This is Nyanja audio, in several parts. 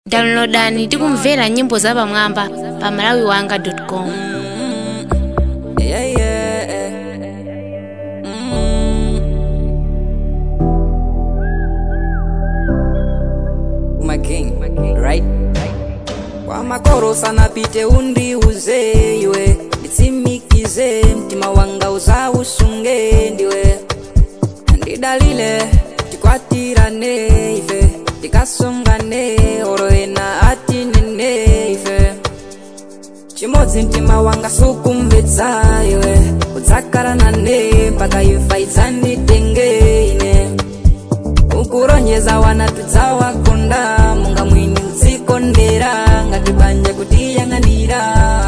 downloadani tikumvera nyimbo zapamwamba pa malawiwanga.com Yeah, yeah. Mm. My king, right? Kwa makoro sana pite undiuze iwe nitsimikize mtima wanga uzausunge ndiwe ndidalile tikwatirane ife tikasongane oro ena atinene ife chimodzi mtima wanga sukumvetsa iwe udzakarana mpaka imfa idzanditenge ine ukuronyeza wana tudzawakonda munga mwini udzikondera ngati banja kutiyang'anira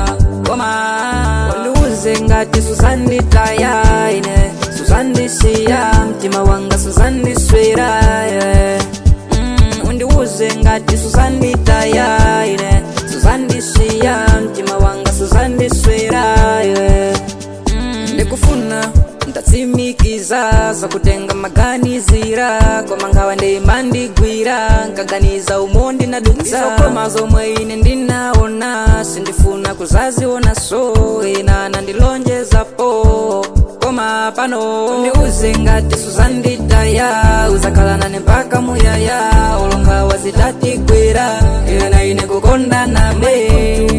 koma undiuze ngati suzanditaya ine suzandisiya mtima wanga suzandiswera yeah. mm, undiuze ngati suzanditaya ine suzandisiya mtima wanga suzandiswera yeah. mm, ndikufuna ndatsimikiza zakutenga maganizira koma ngawa ndimandigwira nkaganiza umo ndinadutsa koma zomwe ine ndinaona sindifuna kuzaziona so ina nandilonjezapo koma pano undiuze ngati suzanditaya uzakhalanane mpaka muyaya olonga wazitatigwera ina ine kukondanabe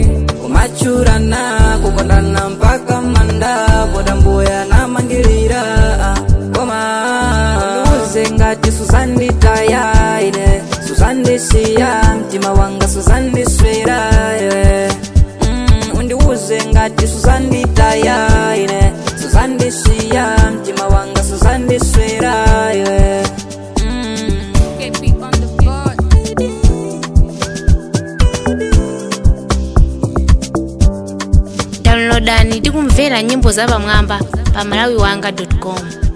kumachurana kukondana mpaka manda podambuya namangilira koma undiuze ngati suzanditaya ine suzandisiya mtima wanga suzandiswera yeah. mm, undiuze ngati suzanditaya ine suzandisiya mtima wanga suzandiswera yeah. mm. downloadani tikumvera nyimbo zapamwamba pa malawiwanga.com